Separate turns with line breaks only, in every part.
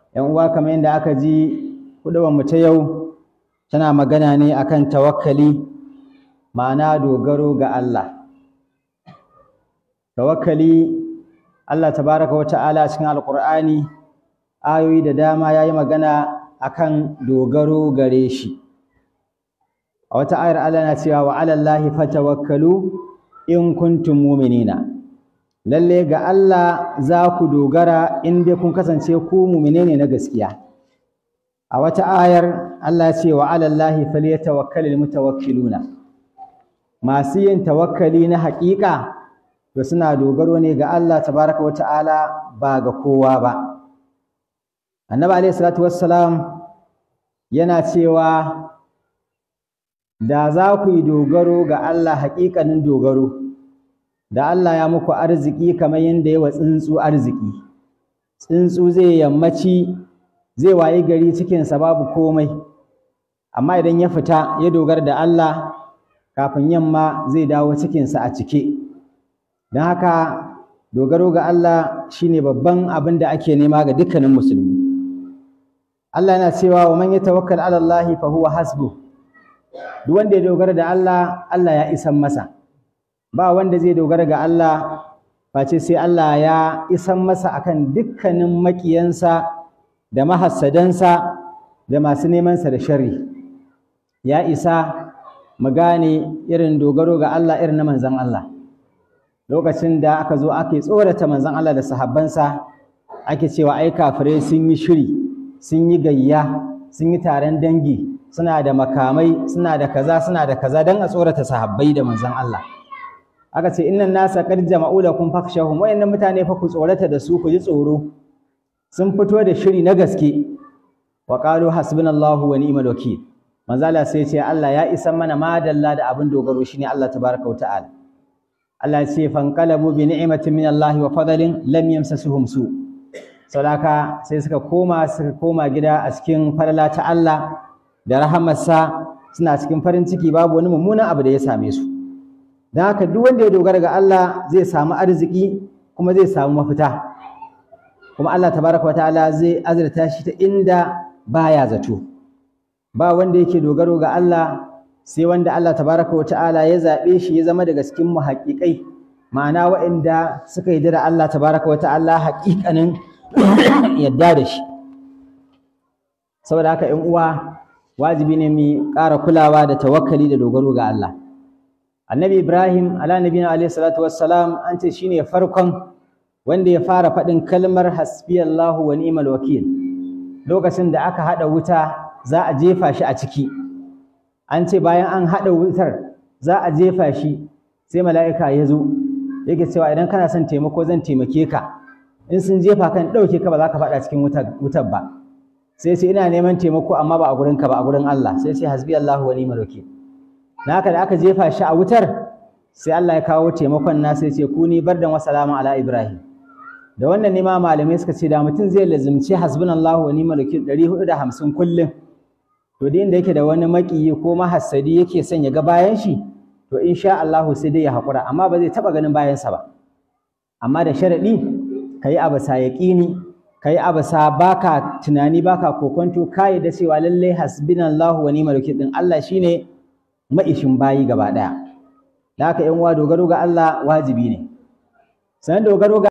‘yan uwa kamar yadda aka ji mu ta yau tana magana ne akan tawakkali ma'ana dogaro ga Allah tawakkali Allah tabaraka wa ta'ala cikin alƙur'ani ayoyi da dama ya yi magana akan dogaro gare shi a wata ayar Allah na cewa wa alallahi fatawakkalu in kuntum mu'minina lalle ga Allah za ku dogara in dai kun kasance ku mu'mine ne na gaskiya a wata ayar Allah ya ce wa alallahi falyatawakkalul mutawakkiluna masu yin tawakkali na haƙiƙa to suna dogaro ne ga Allah tabaraka wa ta'ala ba ga kowa ba annabi alaihi salatu wassalam yana cewa da za ku yi dogaro ga Allah haƙiƙanin dogaro da Allah ya muku arziki kamar yadda yawa tsuntsu arziki tsuntsu zai yammaci zai wayi gari cikinsa babu komai amma idan ya fita ya dogara da Allah kafin yamma zai dawo cikinsa a cike don haka dogaro ga Allah shine babban abin da ake nema ga dukkanin musulmi Allah yana cewa wa man yatawakkal ala Allah fa huwa hasbuh duk wanda ya dogara da Allah Allah ya isan masa ba wanda zai dogara ga Allah face sai Allah ya isan masa akan dukkanin makiyansa da mahassadansa da masu nemansa da sharri ya isa mu gane irin dogaro ga Allah irin na manzon Allah lokacin da aka zo ake tsorata manzon Allah da sahabbansa ake cewa ai kafirai sun yi shiri sun yi gayya sun yi taron dangi suna da makamai suna da kaza suna da kaza dan a tsorata sahabbai da manzon Allah aka ce innan nasa qad jama'u lakum fakhshahum wayannan mutane fa ku tsorata da su ku ji tsoro sun fito da shiri na gaske wa qalu hasbunallahu wa ni'mal wakeel manzo Allah sai ce Allah ya isa mana madalla da abin dogaro shine Allah tabaraka wa ta'ala Allah ya ce fanqalabu bi ni'matin min Allah wa fadlin lam yamsasuhum su saboda sai suka koma suka koma gida a cikin falala ta Allah da rahamarsa suna cikin farin ciki babu wani mummunan abu da ya same su don haka duk wanda ya dogara ga Allah zai samu arziki kuma zai samu mafita kuma Allah tabaraka wa ta'ala zai azurta shi ta inda baya zato ba wanda yake dogaro ga Allah sai wanda Allah tabaraka wa ta'ala ya zaɓe shi ya zama daga cikin muhaƙiƙai ma'ana waɗanda suka yi da Allah tabaraka wa ta'ala haƙiƙanin yadda da shi saboda haka ƴan uwa wajibi ne mu ƙara kulawa da tawakkali da dogaro ga Allah annabi ibrahim ala nabiyina alayhi salatu wassalam an ce shine farkon wanda ya fara faɗin kalmar hasbiyallahu wa ni'mal wakil lokacin da aka haɗa wuta za a jefa shi a ciki an ce bayan an haɗa wutar za a jefa shi sai mala'ika ya zo yake cewa idan kana son taimako zan taimake ka in sun jefa kan ɗauke ka ba za ka faɗa cikin wutar ba sai sai ina neman taimako amma ba a gurin ka ba a gurin Allah sai sai hasbiyallahu wa ni'mal wakil na haka da aka jefa shi a wutar sai Allah ya kawo taimakon na sai ce kuni bardan wa salamun ala ibrahim da wannan ne ma malamai suka ce da mutum zai lazimci hasbunallahu wa ni'mal wakil 450 kullum to da inda yake da wani makiyi ko mahassadi yake son ya ga bayan shi to insha Allah sai dai ya haƙura amma ba zai taɓa ganin bayansa ba amma da sharaɗi ka yi abu sa yaƙini ka yi abu sa baka tunani baka kokonto ka yi da cewa lallai hasbunallahu wa ni'mal wakil din Allah shine ma'ishin bayi gaba ɗaya da haka ‘yan uwa dogaro ga Allah wajibi ne sannan dogaro ga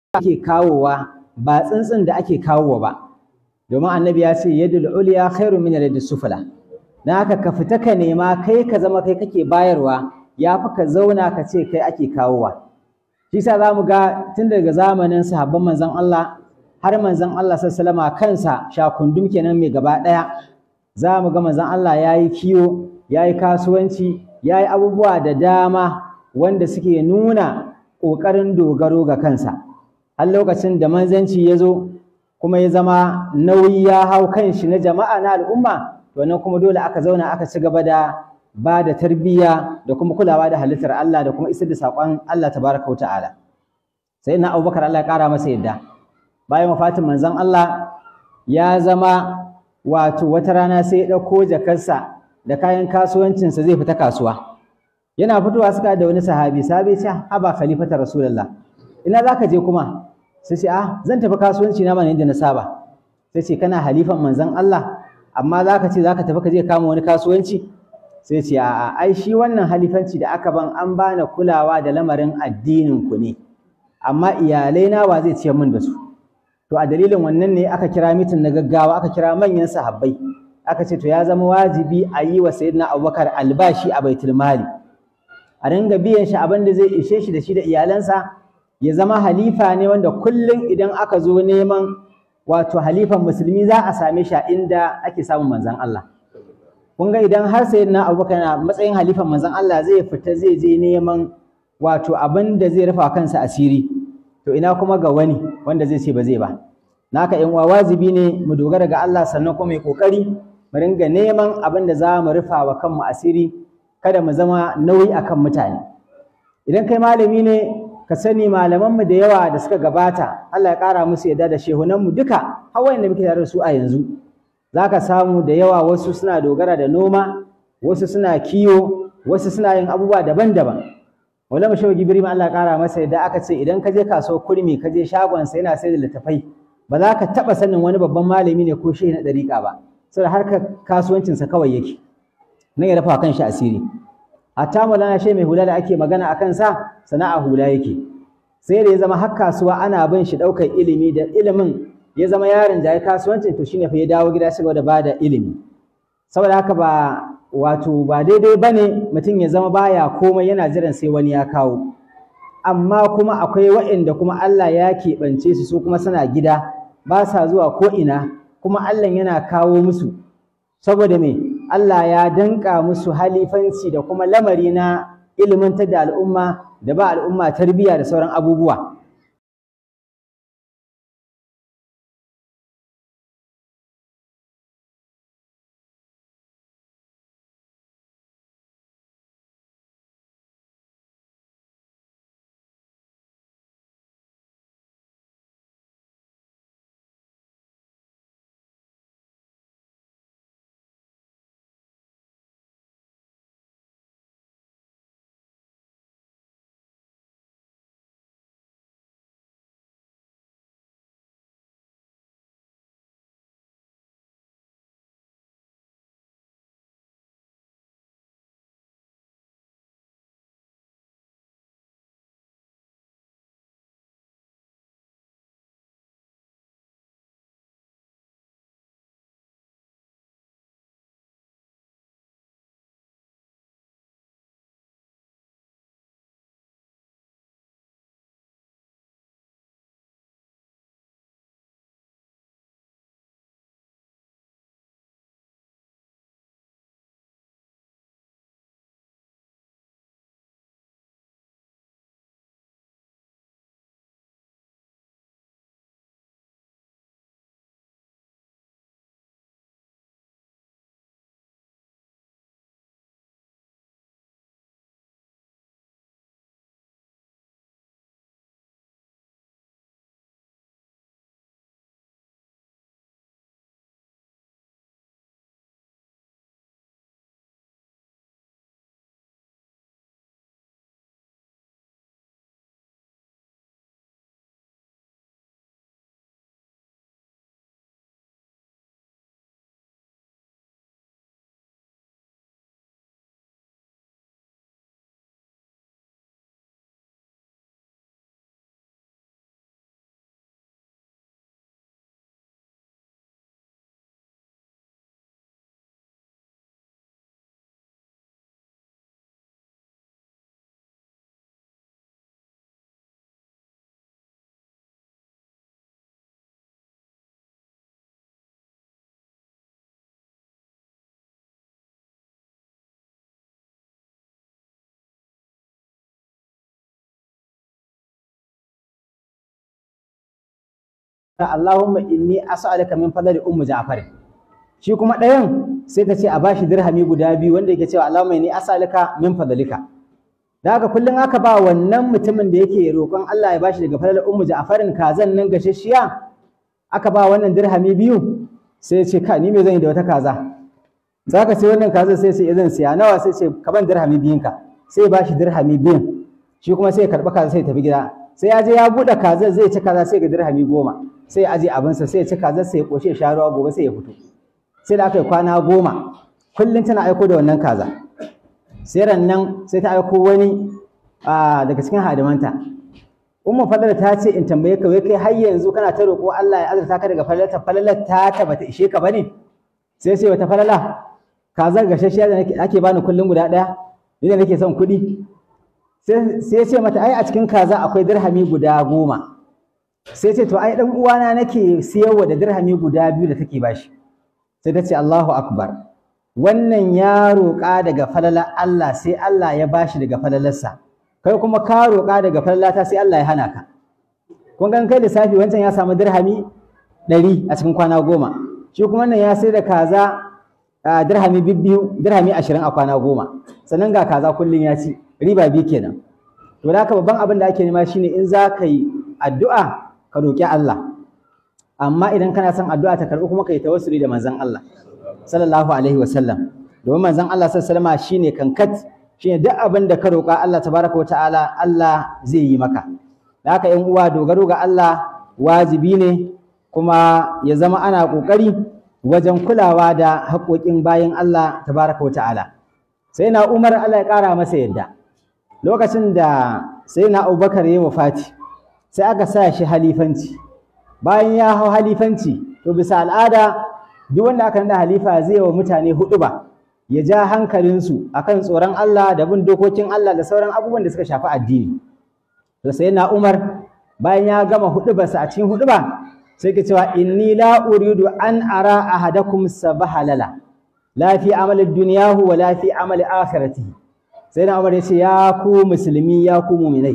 ake kawowa ba tsintsin da ake kawowa ba domin annabi ya ce yadul uliya khairu min yadis sufla dan haka ka fita ka nema kai ka zama kai kake bayarwa ya fi ka zauna ka ce kai ake kawowa shi sa za mu ga tun daga zamanin sahabban manzon Allah har manzon Allah sallallahu alaihi kansa shakundum kenan mai gaba ɗaya za mu ga manzon Allah ya yi kiwo ya yi kasuwanci ya yi abubuwa da dama wanda suke nuna ƙoƙarin dogaro ga kansa har lokacin da manzanci ya zo kuma ya zama nauyi ya hau kan shi na jama'a na al'umma to nan kuma dole aka zauna aka ci gaba da ba da tarbiyya da kuma kulawa da halittar Allah da kuma isar da saƙon Allah tabaraka wa ta'ala sai na Abubakar Allah ya ƙara masa yadda bayan wafatin manzon Allah ya zama wato wata rana sai ya ɗauko jakarsa da kayan kasuwancinsa zai fita kasuwa yana fitowa suka da wani sahabi sahabi ce haba khalifata rasulullah ina zaka je kuma sai ce ah zan tafi kasuwanci na mana inda na saba sai ce kana halifan manzon Allah amma zaka ce zaka tafi ka je kama wani kasuwanci sai ce a'a ai shi wannan halifanci da aka ban an bani kulawa da lamarin addinin ku ne amma iyalai na wa zai ciyar min da su to a dalilin wannan ne aka kira mitin na gaggawa aka kira manyan sahabbai aka ce to ya zama wajibi a yi wa sayyidina abubakar albashi a baitul mali a ringa biyan shi abin da zai ishe shi da shi da iyalansa ya zama halifa ne wanda kullum idan aka zo neman wato halifan musulmi za a same shi a inda ake samun manzon Allah kun ga idan har sayyidina abubakar na matsayin halifan manzon Allah zai fita zai je neman wato abin da zai rufa kansa asiri to ina kuma ga wani wanda zai ce ba zai ba naka yan uwa wajibi ne mu dogara ga Allah sannan kuma mai kokari mu ringa neman abin da za mu rufa wa kanmu asiri kada mu zama nauyi akan mutane idan kai malami ne ka sani malamanmu da yawa da suka gabata Allah ya ƙara musu yadda da shehunanmu duka har wanda muke tare da su a yanzu za ka samu da yawa wasu suna dogara da noma wasu suna kiwo wasu suna yin abubuwa daban-daban wala mashawa gibiri ma Allah ƙara masa yadda aka ce idan ka je kasuwar kurmi ka je shagonsa yana sai da littafai ba za ka taɓa sanin wani babban malami ne ko shehi na ɗariƙa ba saboda harkar kasuwancinsa kawai yake nan ya dafa kan shi asiri hatta mulana shi mai hula da ake magana a kansa sana'a hula yake sai da ya zama har kasuwa ana bin shi ɗaukar ilimi da ilimin ya zama yaron jaye kasuwancin to shine fa ya dawo gida shi da bada ilimi saboda haka ba wato ba daidai bane mutum ya zama baya komai yana jiran sai wani ya kawo amma kuma akwai waɗanda kuma Allah ya keɓance su su kuma suna gida ba sa zuwa ko ina kuma Allah yana kawo musu saboda me Allah ya danka musu halifanci da kuma lamari na ilimantar da al'umma da ba al'umma tarbiyya da sauran abubuwa Allahumma inni as'aluka min fadli ummu Ja'far shi kuma ɗayan sai ta ce a bashi dirhami guda biyu wanda yake cewa Allahumma inni as'aluka min fadlika da haka kullum aka ba wannan mutumin da yake roƙon Allah ya bashi daga fadlar ummu Ja'farin kazan nan gashashiya aka ba wannan dirhami biyu sai ya ce ka ni me zan yi da wata kaza za ka sai wannan kaza sai sai zan siya nawa sai ce ka ban dirhami biyun ka sai ya bashi dirhami biyun shi kuma sai ya karɓi kaza sai ya tafi gida sai ya je ya buɗe kazar zai ci kaza sai ga dirhami goma sai ya aje abinsa sai ya ci kazar sai ya ƙoshe sha ruwa gobe sai ya fito sai da aka yi kwana goma kullum tana aiko da wannan kaza sai nan sai ta aiko wani daga cikin hadimanta umma fadala ta ce in tambaye ka wai kai har yanzu kana ta roƙo Allah ya azurta ka daga falalar falalar ta ta bata ishe ka bane sai sai wata falala kazar gashashiya da ake bani kullum guda ɗaya ni da nake son kuɗi sai ce mata ai a cikin kaza akwai dirhami guda goma sai ce to ai dan uwana nake siyarwa da dirhami guda biyu da take bashi sai ta ce Allahu akbar wannan ya roƙa daga falala Allah sai Allah ya bashi daga falalarsa kai kuma ka roƙa daga falalata sai Allah ya hana ka kun gan kai lissafi wancan ya samu dirhami ɗari a cikin kwana goma shi kuma wannan ya sai da kaza dirhami biyu dirhami ashirin a kwana goma sannan ga kaza kullum ya ci riba biyu kenan to da haka babban abin da ake nema shine in za ka yi addu'a ka roƙi Allah amma idan kana son addu'a ta karɓi kuma ka yi tawassuli da manzon Allah sallallahu alaihi wasallam domin manzon Allah sallallahu alaihi shine kankat shine duk abin da ka roƙa Allah tabaraka wata'ala Allah zai yi maka da haka ƴan uwa dogaro ga Allah wajibi ne kuma ya zama ana ƙoƙari wajen kulawa da haƙoƙin bayan Allah tabaraka wata'ala sai na Umar Allah ya ƙara masa yadda lokacin da sai na Abubakar ya wafati sai aka sa shi halifanci bayan ya hau halifanci to bisa al'ada duk wanda aka nada halifa zai wa mutane hudu ba ya ja hankalinsu akan tsoron Allah da bin dokokin Allah da sauran abubuwan da suka shafi addini to sai na Umar bayan ya gama hudubarsa a cikin huduba sai ke cewa inni la uridu an ara ahadakum sabahalala la fi amali dunyahu wa la fi amali akhiratihi sai na Umar ya ce ya ku musulmi ya ku mu'minai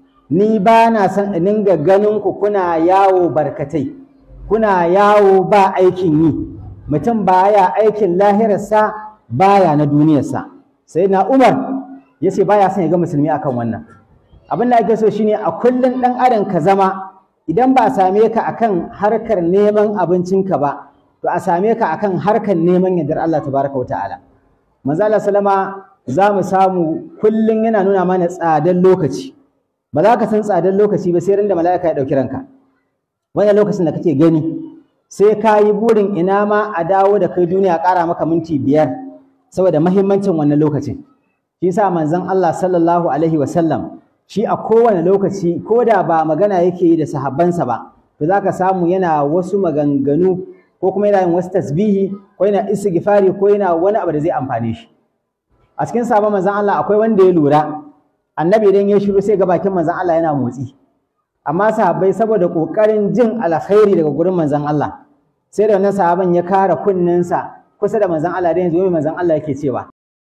ni ba na son in dinga ganin ku kuna yawo barkatai kuna yawo ba aikin yi mutum baya aikin lahirarsa baya na duniyarsa sai na umar ya ce baya son ya ga musulmi akan wannan abin da ake so shine a kullum ɗan adam ka zama idan ba a same ka akan harkar neman abincinka ba to a same ka akan harkar neman yardar Allah tabaraka wata'ala manzo Allah sallama za mu samu kullum yana nuna mana tsadar lokaci ba za ka san tsadar lokaci ba sai ran da mala'ika ya ɗauki ranka wannan lokacin da kake gani sai ka yi burin ina ma a dawo da kai duniya ƙara maka minti biyar saboda mahimmancin wannan lokacin shi sa manzon Allah sallallahu alaihi wasallam shi a kowane lokaci ko da ba magana yake yi da sahabbansa ba to za ka samu yana wasu maganganu ko kuma yana yin wasu tasbihi ko yana istighfari ko yana wani abu da zai amfane shi a cikin sabon manzon Allah akwai wanda ya lura annabi idan ya shiru sai ga bakin manzon Allah yana motsi amma sahabbai saboda kokarin jin alkhairi daga gurin manzon Allah sai da wannan sahaban ya kara kunninsa kusa da manzon Allah da yanzu mai manzon Allah yake cewa